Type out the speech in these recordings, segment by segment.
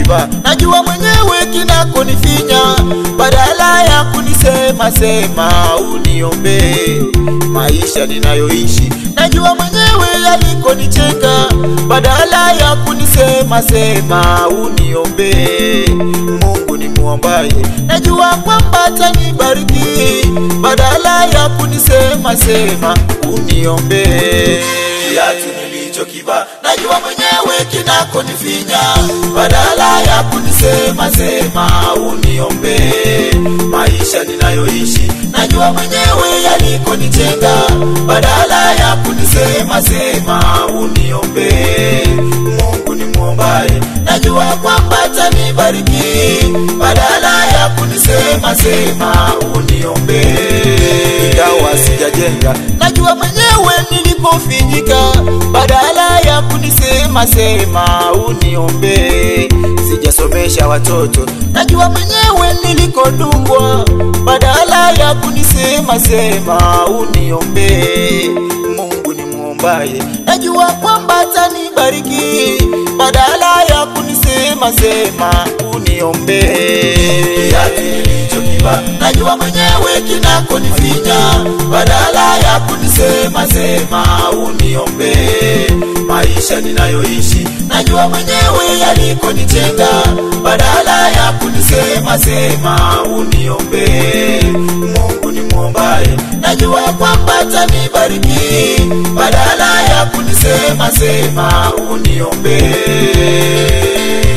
nilichokivaa najua mwenyewe kinakonifinya, badala ya kunisema sema uniombee maisha ninayoishi. Najua mwenyewe yalikonicheka, badala ya kunisema sema uniombee. Mungu ni muombaye, najua kwamba atanibariki, badala ya kunisema sema uniombee. Kiatu nilichokivaa najua mwenyewe kinakonifinya, badala ya kunisema sema uniombee maisha ninayoishi. Najua mwenyewe yalikonijenga, badala ya kunisema sema uniombee. Mungu ni muombaye, najua kwamba atanibariki, badala ya kunisema sema uniombee. Ingawa sijajenga, najua mwenyewe nilipofinyika, badala ya kunisema sema uniombee. Sijasomesha watoto, najua mwenyewe nilikodungwa, badala ya kunisema sema uniombee. Mungu ni muombaye, najua kwamba atanibariki, badala ya kunisema sema uniombee. Kiatu nilichokivaa najua mwenyewe kinakonifinya, badala ya kunisema sema uniombee maisha ninayoishi. Najua mwenyewe yalikonijenga, badala ya kunisema sema uniombee. Mungu ni muombaye, najua kwamba atanibariki, badala ya kunisema sema uniombee.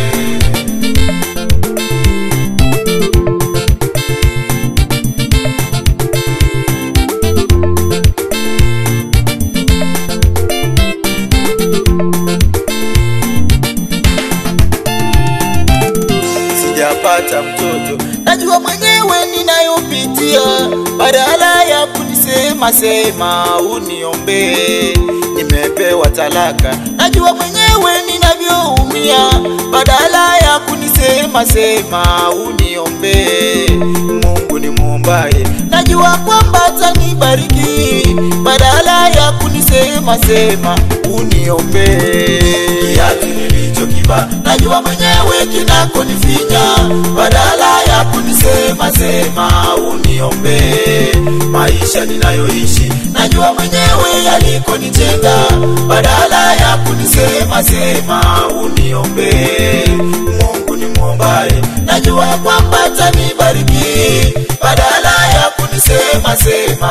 sijapata mtoto, najua mwenyewe ninayopitia, badala ya kunisema sema uniombee. Nimepewa talaka, najua mwenyewe ninavyoumia, badala ya kunisema sema uniombee. Mungu ni muombaye, najua kwamba atanibariki, badala ya kunisema sema uniombee. Kiatu nilichokivaa najua mwenyewe kinakonifinya, badala ya kunisema sema uniombee maisha ninayoishi. Najua mwenyewe yalikonijenga, badala ya kunisema sema uniombee. Mungu ni muombaye, najua kwamba atanibariki, badala ya kunisema sema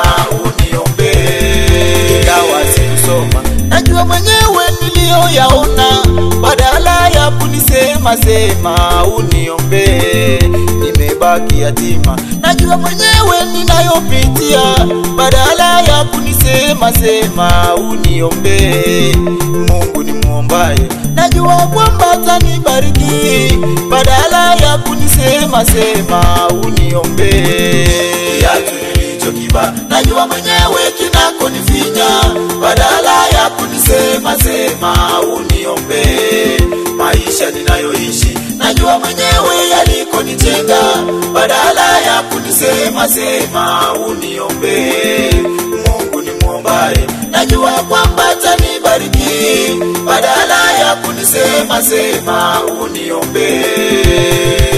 uniombee. Ingawa sikusoma, najua mwenyewe niliyoyaona, badala ya kunisema sema uniombee. Nimebaki yatima, najua mwenyewe ninayopitia, badala ya kunisema sema uniombee. Mungu ni muombaye, najua kwamba atanibariki, badala ya kunisema sema uniombee. Kiatu nilichokivaa najua mwenyewe kinakonifinya, badala ya kunisema sema uniombee maisha ninayoishi. Najua mwenyewe yalikonijenga, badala ya kunisema sema uniombee. Mungu ni muombaye, najua kwamba atanibariki, badala ya kunisema sema uniombee.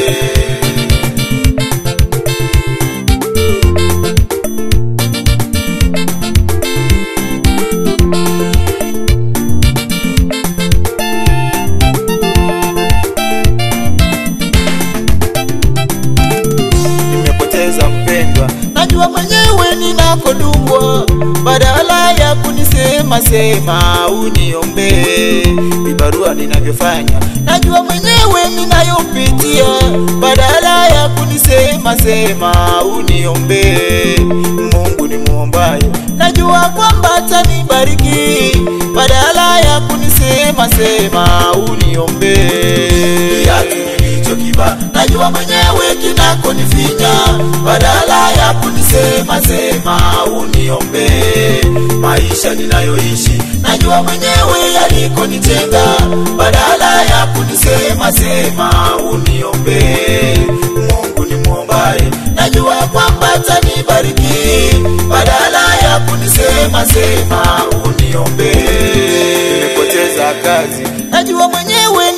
nimepoteza mpendwa, najua mwenyewe ninakodungwa, badala ya kunisema sema uniombee. Vibarua ninavyofanya najua mwenyewe ninayopitia, badala ya kunisema sema uniombee. Mungu ni muombaye, najua kwamba atanibariki, badala ya kunisema sema uniombee. Kiatu nilichokivaa najua mwenyewe kinakonifinya, badala ya kunisema sema uniombee maisha ninayoishi. Najua mwenyewe yalikonijenga, badala ya kunisema sema uniombee. Mungu ni muombaye, najua kwamba atanibariki, badala ya kunisema sema uniombee. Nimepoteza kazi, najua mwenyewe ninayo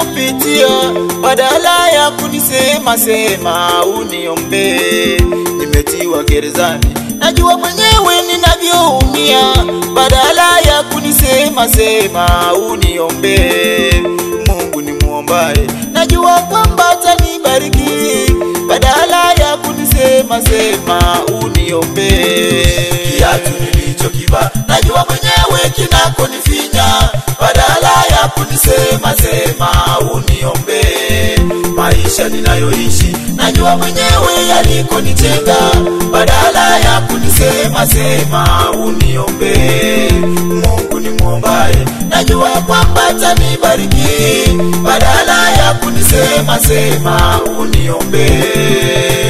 ninayopitia, badala ya kunisema sema uniombee. Nimetiwa gerezani, najua mwenyewe ninavyoumia, badala ya kunisema sema uniombee. Mungu ni muombaye, najua kwamba atanibariki, badala ya kunisema sema uniombee. Kiatu nilichokivaa najua mwenyewe kinakonifinya, badala ya kunisema sema uniombee. Maisha ninayoishi najua mwenyewe yalikonitenga, badala ya kunisema sema uniombee. Mungu ni muombaye, najua kwamba atanibariki, badala ya kunisema sema uniombee.